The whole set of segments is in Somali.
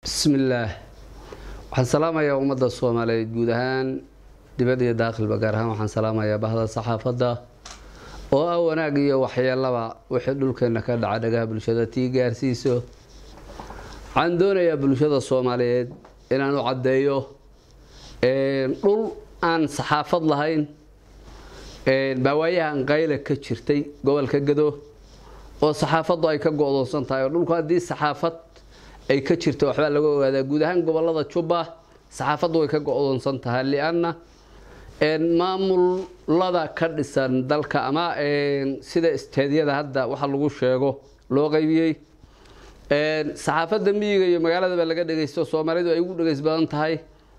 bismillaah waxaan salaamayaa ummadda soomaaliyeed guud ahaan dibad iyo daakhilba gaar ahaan waxaan salaamayaa bahda saxaafadda oo ah wanaag iyo waxyeelaba wixii dhulkeena ka dhaca dhagaha bulshada tii gaarsiiso waxaan doonayaa bulshada soomaaliyeed inaan u caddeeyo dhul aan saxaafad lahayn baawaayahan qayle ka jirtay gobolka gado oo saxaafaddu ay ka go-doonsan tahay oo dhulku haddii saxaafad ay ka jirto waxbaa laga ogaadaa guud ahaan gobolada jubba saxaafaddu way ka go-doonsan tahay lianna maamulada ka dhisan dalka ama sida isteedyada hadda waxa lagu sheego loo qaybiyey saxaafadda miyiga iyo magaaladaba laga dhegaysto soomaalidu ay ugu dhegays badan tahay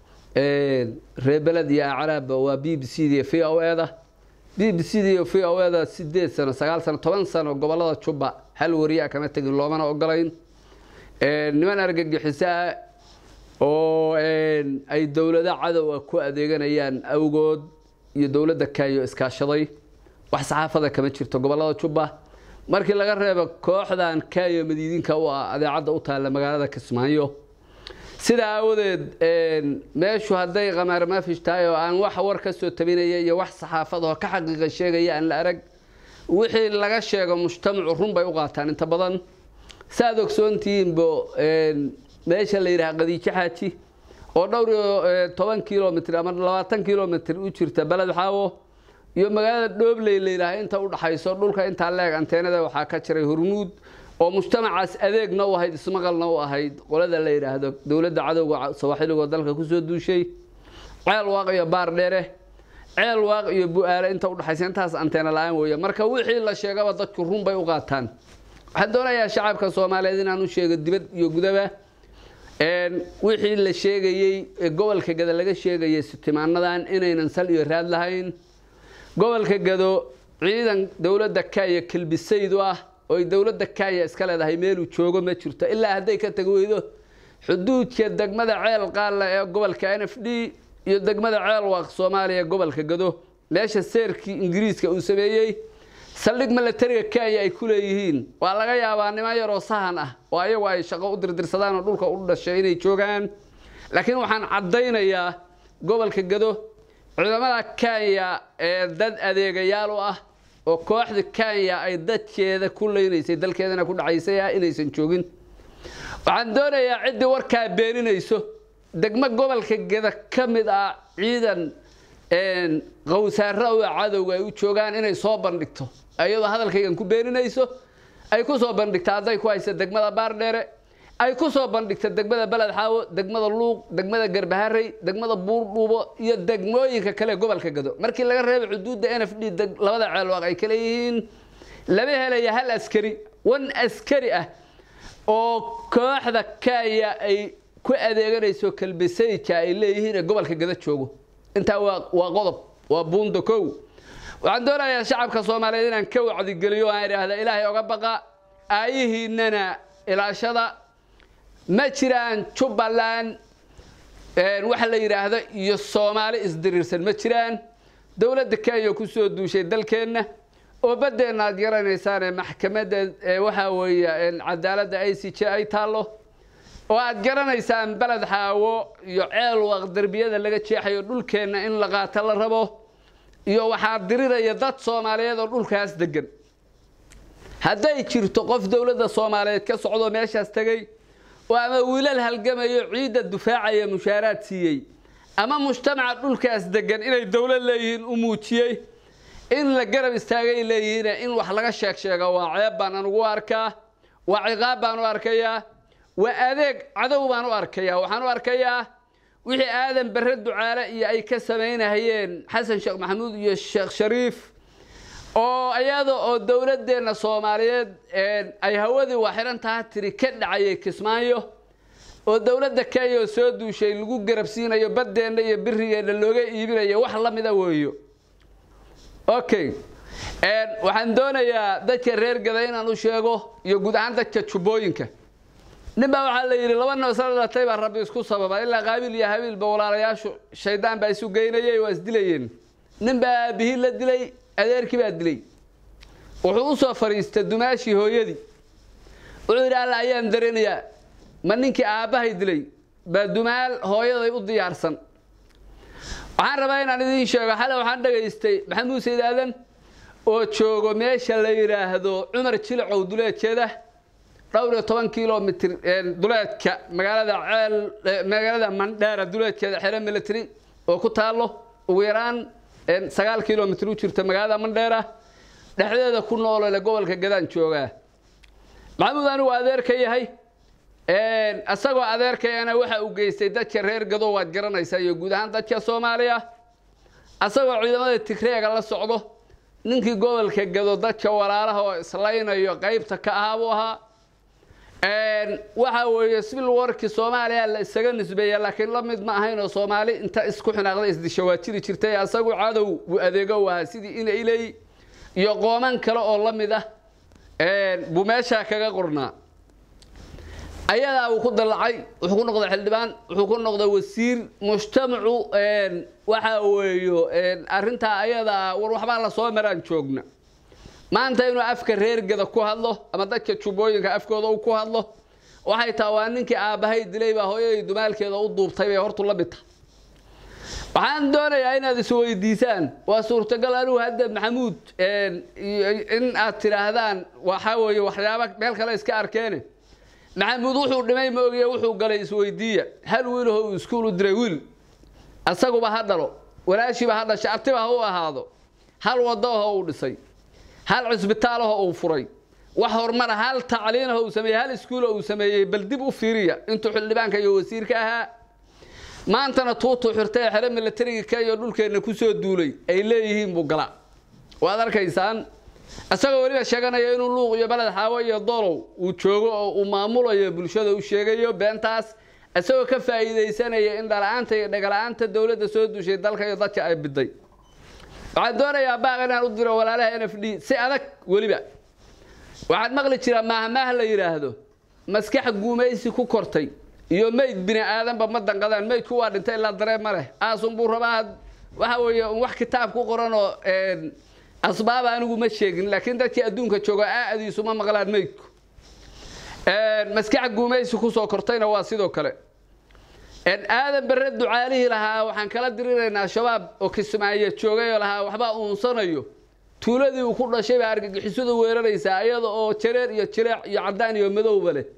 reebeled iyo acraabba waa b b c d v o eda b b c d iyo v o eda sideed sano sagaal sano toban sano gobolada jubba hal wariyaa kama tegin loomana ogolayn niman argagixiso ah oo ay dowlado cadowa ku adeeganayaan awgood iyo dowladda kenya iskaashaday wax saxaafada kama jirto gobolada jubba markii laga reebo kooxdan kenya madiidinka u ah adeecadda u taalla magaalada kismaayo sidaa aawadeed meeshu hadday qamaar maafish tahay oo aan wax war ka soo tabinaya iyo wax saxaafad oo ka xaqiiqa sheegaya aan la arag wixii laga sheego mujtamacu run bay u qaataan inta badan saaad ogsoontihiinbo meesha la yidhaha qadiijo xaaji oo dhowr iyo toban kilomitr ama labaatan kilomitr u jirta beled xaawo iyo magaalada dhoobley la yidhaaha inta u dhaxayso dhulka intaa leeg anteenada waxaa ka jiray hormuud oo mujtamacaas adeegna u ahayd ismaqalna u ahayd qolada la yidhaahdo dowladda cadowga sawaaxiligoo dalka kusoo duushay ceel waaq iyo baar dheere ceel waaq iyo bu-aale inta udhaxaysa intaas anteena la-aan weeye marka wixii la sheegaba dadku run bay u qaataan waxaan doonayaa shacabka soomaaliyeed inaan u sheego dibad iyo gudaba wixii la sheegayey gobolka gado laga sheegayay sitimaanadan inaynan sal iyo raad lahayn gobolka gado ciidan dowladda kenya kelbisaydu ah oo ay dowladda kenya iska leedahay meeluu joogo ma jirto ilaa hadday ka tagi weydo xuduudka degmada ceel qaalla ee gobolka n f d iyo degmada ceel waaq soomaaliya gobolka gado meesha seerkii ingiriiska uu sameeyey saldhig milatariga kenya ay ku leeyihiin waa laga yaabaa niman yaroo sahan ah oo ayagu ay shaqo u dirdirsadaan oo dhulka u dhashay inay joogaan laakiin waxaan caddaynayaa gobolka gado ciidamada kenya ee dad adeegayaal u ah oo kooxda kenya ay dadkeeda ku leynaysay dalkeedana ku dhacaysay ah inaysan joogin waxaan doonayaa ciddii warkaa beeninayso degmo gobolka gada ka mid ah ciidan qawsaaro a cadowga ay u joogaan inay soo bandhigto iyadoo hadalkaygan ku beeninayso ay ku soo bandhigta hadday ku haysa degmada baardheere ay ku soo bandhigta degmada beled xaawo degmada luuq degmada garbaharey degmada buurdhuubo iyo degmooyinka kale gobolka gado markii laga reebay xuduudda n f d labada ceelwaaq ay kale yihiin lama helaya hal askari wan askari ah oo kooxda kenya ay ku adeeganayso kalbisayja ay leeyihiin ee gobolka gado joogo intaa waa qodob waa buundo kow waxaan doonayaa shacabka soomaaliyeed inaan ka wacdigeliyo aan idhaahda ilaahay oga baqa aayihiinana ilaashada ma jiraan jubbaland waxa la yidhaahdo iyo soomaali isdiriirsan ma jiraan dowladda kenya ku soo duushay dalkeenna oo baddeenna aad garanaysaane maxkamadda waxaa weeye cadaaladda i c j ay taallo oo aad garanaysaan beled xaawo iyo ceel waaq derbiyada laga jeexayo dhulkeenna in la qaato la rabo iyo waxaa diriraya dad soomaaliyeed oo dhulkaas degan hadday jirto qof dowladda soomaaliyeed ka socdo meeshaas tegey oo ama wiilal halgamayo ciidda dufaacaya mushaaraad siiyey ama mujtamaca dhulkaas degan inay dowlad leeyihiin u muujiyey in la garab istaagay leeyihiin in wax laga sheeg sheega waa ceeb baan anugu arkaa waa ciqaab baan u arkayaa waa adeeg cadow baan u arkayaa waxaan u arkayaa wixii aadan bare ducaale iyo ay ka samaynahayeen xasan sheekh maxamuud iyo sheekh shariif oo iyada oo dowladeenna soomaaliyeed ay hawadii waaxiran taha tiri ka dhacayay kismaayo oo dowladda kenya oo soo duushay lagu garabsiinayo baddeenna iyo birigeenna looga iibinayo wax la mida weeyo okay waxaan doonayaa dadka reer gada inaan u sheego iyo guud ahaan dadka jubbooyinka nin baa waxaa la yidhi laba noosla dhalatay baa rabbi isku sababa ilaa qaabiil iyo habiilba walaalayaashu shaydaan baa isu geynayay waa isdilayeen nin baa aabihii la dilay adeerkii baa dilay wuxuu u soo fadhiistay dumaashii hooyadii wuxuu yidhi alla ayaan dareenayaa ma ninkii aabbahay dilay baa dumaal hooyaday u diyaarsan waxaan rabaa inaan idiin sheego xale waxaan dhegaystay maxamuud sayd aadan oo joogo meesha la yidhaahdo cumar jilicow duleedkeeda dhowr iyo toban kilomitr duleedka magaalada ceel magaalada mandheera duleedkeeda xero military oo ku taalo ugu yaraan sagaal kilomitr u jirta magaalada mandheera dhexdeeda ku noolole gobolka gadaan joogaa maxamuud anigu adeerka yahay isagoo adeerkayana waxa uu geystay dadka reer gado waad garanaysaa iyo guud ahaan dadka soomaaliya isagoo ciidamada tigreega la socdo ninkii gobolka gado dadka walaalaha oo islaynayo qaybta ka ahaa buu ahaa waxa weeye civil warki soomaaliya la isaga nisbeeya laakiin la mid ma ahayn oo soomaali inta isku xinaaqda isdishawaajiri jirtay asagu cadow buu adeego u ahaa sidii ina iley iyo qooman kale oo la mid ah buu meeshaa kaga qornaa ayadaa uu ku dallacay wuxuu ku noqday xildhibaan wuxuu ku noqday wasiir mujtamacu waxa weeyo arrintaa ayadaa war waxbaa lasoo maraan joogna maanta inuu afka reergada ku hadlo ama dadka jubbooyinka afkooda uu ku hadlo waxay taha waa ninkii aabbahay dilay baa hooyadii dumaalkeeda u duubtay bay hortu la mid tahay waxaan doonayaa inaad isweydiisaan waa suurtagal anigu hadda maxamuud in aad tidhaahdaan waxaa weeye waxyaaba meel kale iska arkeene maxamuud wuxuu dhimay ma ogiye wuxuu galay isweydiiya hal wiilaho uu iskuul u diray wiil asaguba ha dhalo walaashiiba ha dhashay artiba ha u ahaado hal wadaho uu dhisay hal cisbitaalaho uu furay wax horumara hal tacliinaho uu sameeyey hal iskuulo uu sameeyey bal dib u fiiriya intuu xildhibaanka iyo wasiirka ahaa maantana tuutuu xirtay ee xero milatarigii kenya dhulkeenna ku soo duulay ay leeyihiin buu galaa waad arkaysaan isagoo weliba sheeganaya inuu luuq iyo baled xaawo iyo dolow uu joogo oo uu maamulayo bulshada u sheegayo beentaas isagoo ka faa'iidaysanaya in dhala-aanta iyo dhagala-aanta dowladda soo duushay dalka iyo dadka ay biday waxaan doonayaa baaq inaan u diro walaalaha n f d si adag weliba waxaad maqli jiraa maahmaah la yidhaahdo maskax guumaysi ku kortay iyo mayd bini aadanba ma danqadaan maydku waa dhintay ilaa dareen ma leh aasunbuu rabaa waxa weeye wax kitaab ku qoran oo asbaaba anigu ma sheegin laakiin dadkii adduunka jooga aadiisu ma maqlaan maydku maskax guumaysi kusoo kortayna waa sidoo kale aadan bare ducaalihii lahaa waxaan kala diriraynaa shabaab oo kismaayo joogay oo lahaa waxbaa uunsanayo tuuladii uu ku dhashay baa argagixisadu weeraraysaa iyada oo jareer iyo jileec iyo caddaan iyo madowba leh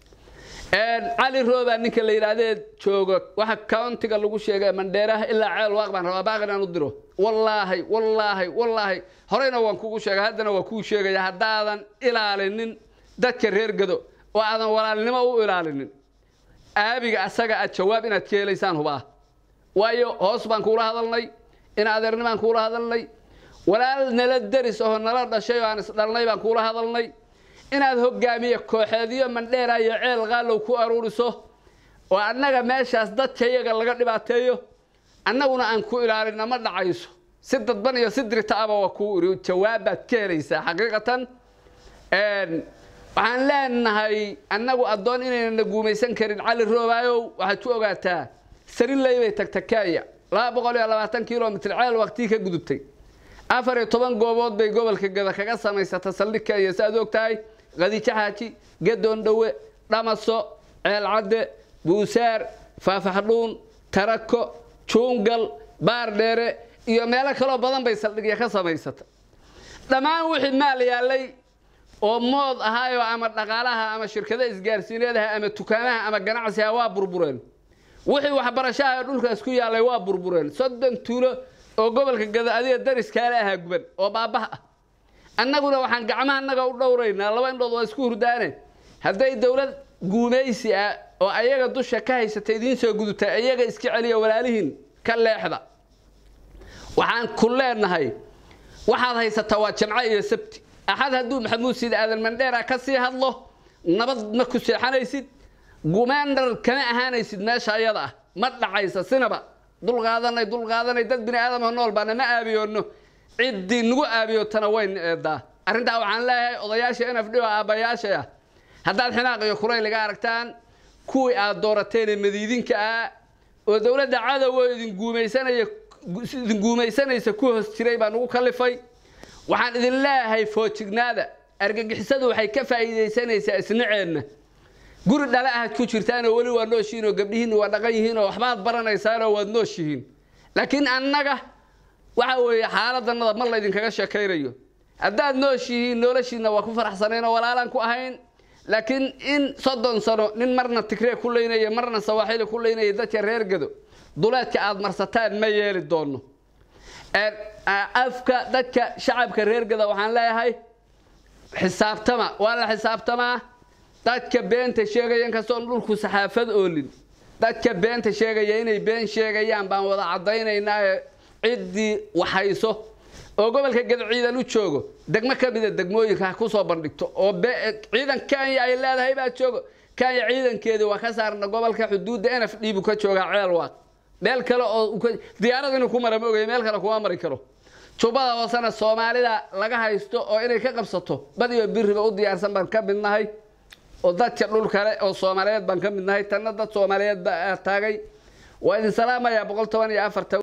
cali roobaa ninka la yidhaahdee joogo waxa countiga lagu sheegay mandheeraha ilaa ceel waaq baan rabaa baaq inaan u diro wallaahi wallaahi wallaahi horeyna waan kugu sheegay haddana waa kuu sheegaya haddaadan ilaalinin dadka reer gado oo aadan walaalnimo u ilaalinin aabiga asaga aad jawaab inaad ka helaysaan hubaa waayo hoos baan kuula hadalnay in adeernimaan kuula hadalnay walaal nala deris oo nala dhashay oo aan isdhalnay baan kuula hadalnay inaad hogaamiye kooxeediyo mandheera iyo ceel qaalow ku aruuriso oo annaga meeshaas dadka iyaga laga dhibaateeyo annaguna aan ku ilaalina ma dhacayso si dadban iyo si diritaaba waa kuu iri jawaabbaad ka helaysaa xaqiiqatan waxaan leenahay annagu addoon inaynana guumaysan karin cali roobaayow waxaad ku ogaataa sariley bay tagtakaaya laba boqol iyo labaatan kilomitr ceel waqtii ka gudubtay afar iyo toban goobood bay gobolka gada kaga samaysata saldhig kenya si aad og tahay qadiijo xaaji gadoon dhowe dhamaso ceel cadde buusaar faafaxdhuun tarako juungal baardheere iyo meelo kaloo badan bay saldhigya ka samaysata dhammaan wixii maal yaallay oo mood ahaayoo ama dhaqaalaha ama shirkada isgaarsiineedaha ama dukaamaha ama ganacsiha waa burbureen wixii waxbarashaha dhulkaas ku yaallay waa burbureen soddon tuulo oo gobolka gada adiga dariskaale ahaa guban oo baabah ah annaguna waxaan gacmaha annaga u dhowraynaa laba indhood waa isku hurdaane hadday dowlad guumaysi ah oo ayaga dusha ka haysata idiin soo gudubtay ayaga iska celiya walaalihiin ka leexda waxaan ku leenahay waxaad haysataa waa jamco iyo sabti axad hadduu maxamuud siid aadan mandheera ka sii hadlo nabad ma ku seexanaysid gumaandar kama ahaanaysid meesha ayada ah ma dhacaysa sinaba dulqaadanay dulqaadanay dad bini aadamha nool baana ma aabiyoonno ciddii nagu aabiyootana wayna eedaa arrintaa waxaan leeyahay odayaasha n f d oo aabbayaasha ah haddaad xinaaq iyo kurayliga aragtaan kuwii aad doorateenee madiidinka ah oo dowladda cadowoo idin guumaysanaya idin guumaysanaysa ku hoos jiray baa nagu kalifay waxaan idin leeyahay foojignaada argagixisadu waxay ka faa'iidaysanaysaa isnaceenna guri dhale ahaad ku jirtaanoo weli waa nooshihiin oo gabdhihiinna waa dhaqan yihiin oo waxbaad baranaysaanoo waad nooshihiin laakiin annaga waxa weeye xaaladannada ma laydinkaga sheekaynayo haddaad nooshihiin noloshiinna waa ku faraxsanayn oo walaalaan ku ahayn laakiin in soddon sano nin marna tigree ku leynaya marna sawaaxili ku leynaya dadka reer gado duleedka aad marsataan ma yeeli doono afka dadka shacabka reer gada waxaan leeyahay xisaabtama waa la xisaabtamaa dadka beenta sheegaya inkastoon dhulku saxaafad oolin dadka beenta sheegaya inay been sheegayaan baan wada caddaynaynaa ciddii waxayso oo gobolka gado ciidan u joogo degmo ka mida degmooyinka ha ku soo bandhigto oo ciidan kenya ay leedahay baa joogo kenya ciidankeedii waa ka saarna gobolka xuduudda nf d buu ka joogaa ceel waaq meel kale oo diyaarad inuu ku mara ma ogaya meel kale kuma mari karo jubbada hoosena soomaalida laga haysto oo inay ka qabsato badiyo biriba u diyaarsan baan ka midnahay oo dadka dhul kale oo soomaaliyeed baan ka midnahay tanna dad soomaaliyeed baa taagay waa idin salaamayaa boqol toban iyo afarta